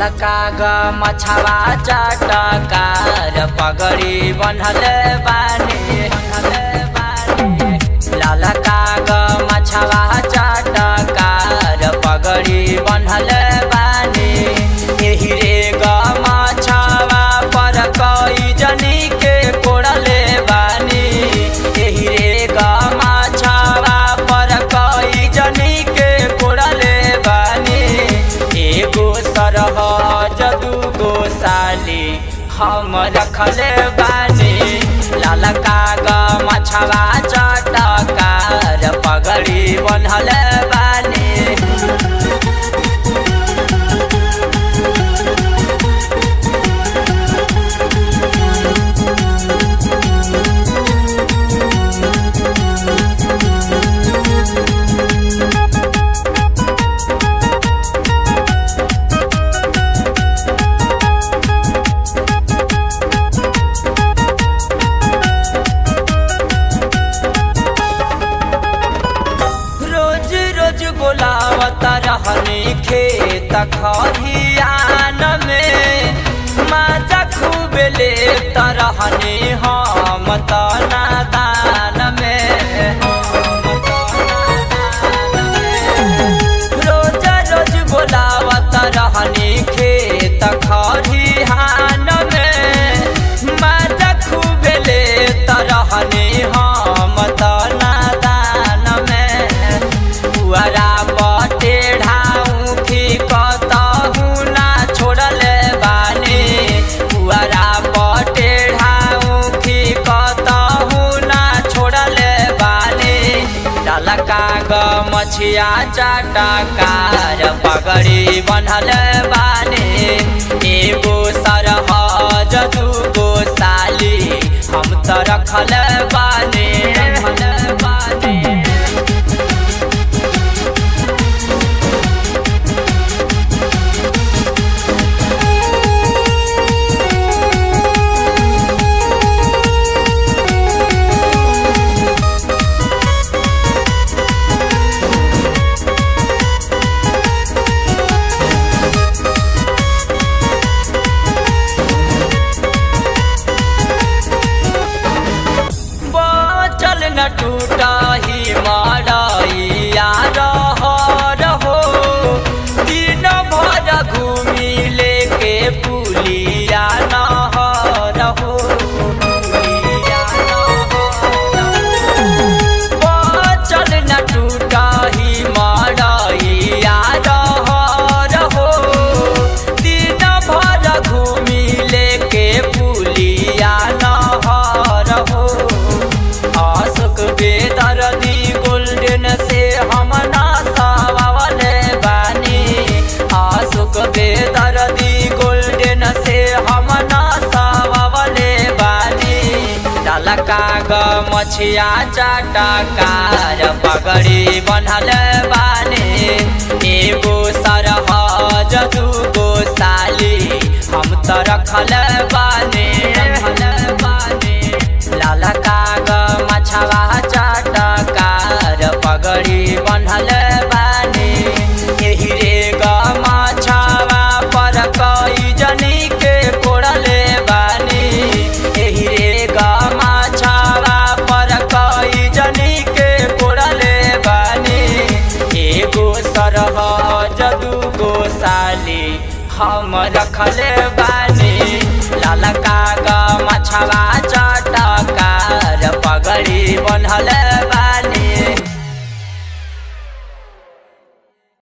ललका ग मछवा चटकार पगड़ी बनल बानी बनल बानी ललका ग मछवा चटकार पगड़ी बनल बानी एही रे ग मछवा पर कई जनी के कोड़ले बानी एही रे ग मछवा पर कई जनी के कोड़ले बानी एगो सरहज दूगो साली हम रखले बानी ललका ग मछवा चटकार पगड़ी बनल बानी रोज रोज बोलावत रहनी खेत खरियान में माजा खूब लेत रहनी हम त नादान में रोज रोज बोलावत रहनी खेत खरियान में माजा खूब लेत रहनी हम त नादान में पुअरा बटे ढाऊ की कतहु ना छोड़ले बानी पुअरा बटे ढाऊ की कतहु ना छोड़ले बानी ललका ग मछिया चटकार पगड़ी बनल बानी एगो सरहज दूगो साली हम त रखल बानी रखल बानी बचल न टूटा ही माराइया रहर हो दिन भर घूमी लेके पुलिया नहर हो पुलिया नहर हो। बचल न टूटा ही माराइया रहर हो दिन भर घूमी लेके पुलिया नहर हो आशक बेदर्दी गोल्डन से हम नासावले बानी आशक बेदर्दी गोल्डन से हम नासावले बानी ललका ग मछिया चटकार पगड़ी बनल बानी एगो सरहज दूगो साली हम त रखल बानी रखल बानी ललका ग मछवा चटकार पगड़ी बनल बानी एही रे ग मछवा पर कई जनी के कोड़ले बानी एही रे ग मछवा पर कई जनी के कोड़ले बानी एगो सरहज दूगो साली हम रखले बानी ललका ग मछवा चटकार पगड़ी बनल बानी